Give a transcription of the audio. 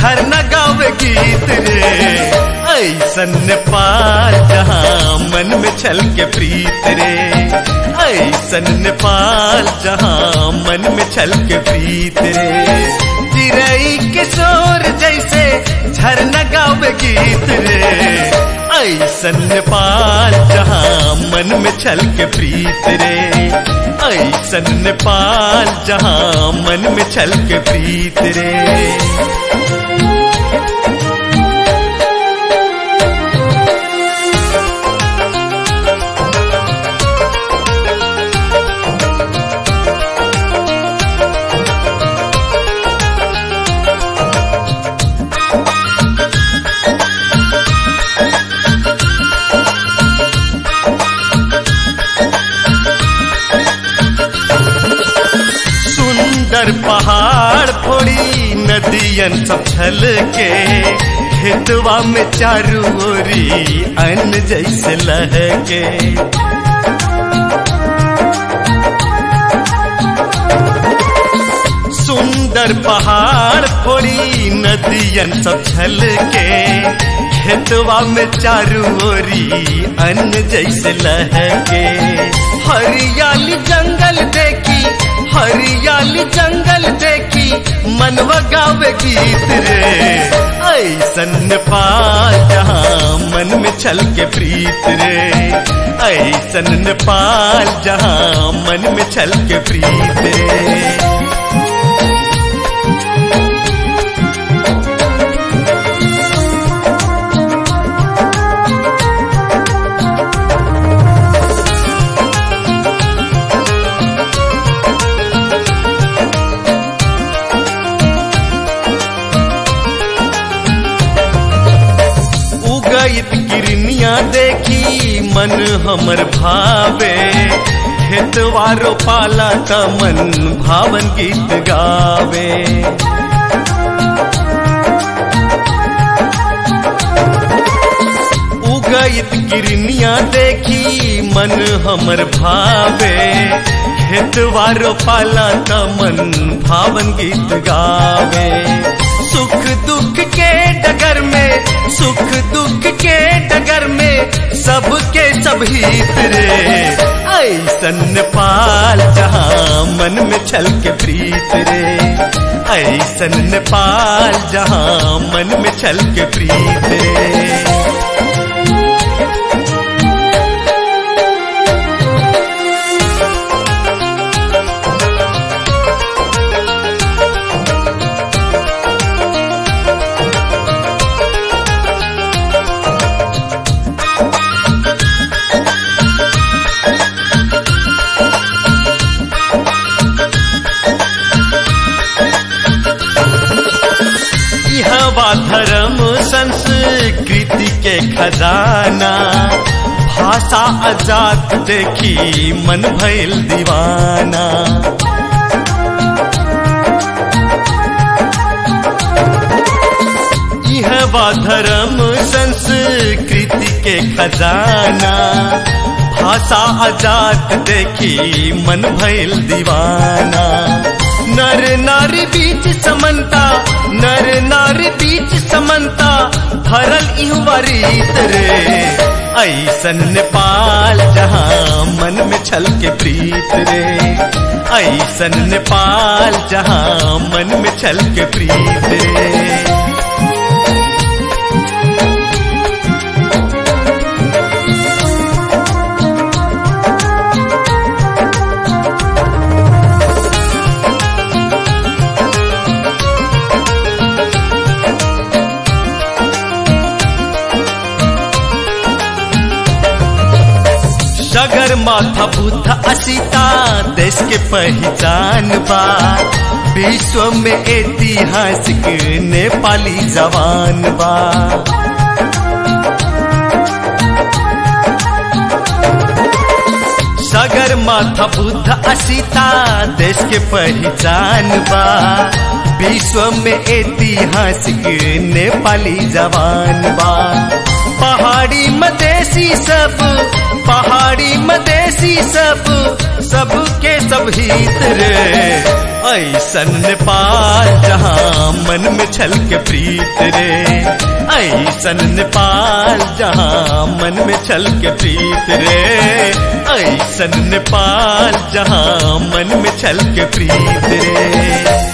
झरना गावे गीत रे ऐसन नेपाल जहाँ मन में छल के प्रीत रे ऐसन नेपाल जहाँ मन में छल के प्रीत रे चिरई के शोर जैसे झरना गावे गीत रे ऐसन नेपाल जहाँ मन में छल के प्रीत रे ऐसन नेपाल जहाँ मन में छल के प्रीत रे सुंदर पहाड़ फोड़ी नदियन सब छल के खेतवा में चारू ओरी अन्न जैसे लहके सुंदर पहाड़ फोड़ी नदियन सब छल के खेतवा में चारू ओरी अन्न जैसे लहके हरियाली जंगल देखी हरियाली जंगल देखी मनवा गावे गीत रे ऐसन नेपाल जहाँ मन में छल के प्रीत रे ऐसन नेपाल जहाँ मन में छल के प्रीत रे उगइत किरनिया देखी मन हमर भावे खेतवारो पाला का मन भावन गीत गावे उगइत किरनिया देखी मन हमर भावे खेतवारो पाला का मन भावन गीत गावे सुख दुख के डगर में सुख दुख के डगर में सबके सब हित रे ऐसन नेपाल जहाँ मन में छल के प्रीत रे ऐसन नेपाल जहाँ मन में छल के प्रीत रे हवा धर्म संस्कृति के खजाना भाषा आजाद देखी मन भइल दीवाना हवा धर्म संस्कृति के खजाना भाषा आजाद देखी मन भइल दीवाना नर नारी बीच समन्ता नर नारी बीच समन्ता भरल इहुआ रीत रे ऐसन नेपाल जहाँ मन में छल के प्रीत रे ऐसन नेपाल जहाँ मन में छल के प्रीत रे सगर माथा बुद्ध असीता देश के पहचान बा विश्व में ऐतिहासिक नेपाली जवान बा सगर माथा बुद्ध असीता देश के पहचान बा विश्व में ऐतिहासिक नेपाली जवान बा पहाड़ी मदेशी सब पहाड़ी मदेसी सब सबके सब हित रे ऐसन नेपाल जहाँ मन में छल के प्रीत रे ऐसन नेपाल जहाँ मन में छल के प्रीत रे ऐसन नेपाल जहाँ मन में छल के प्रीत रे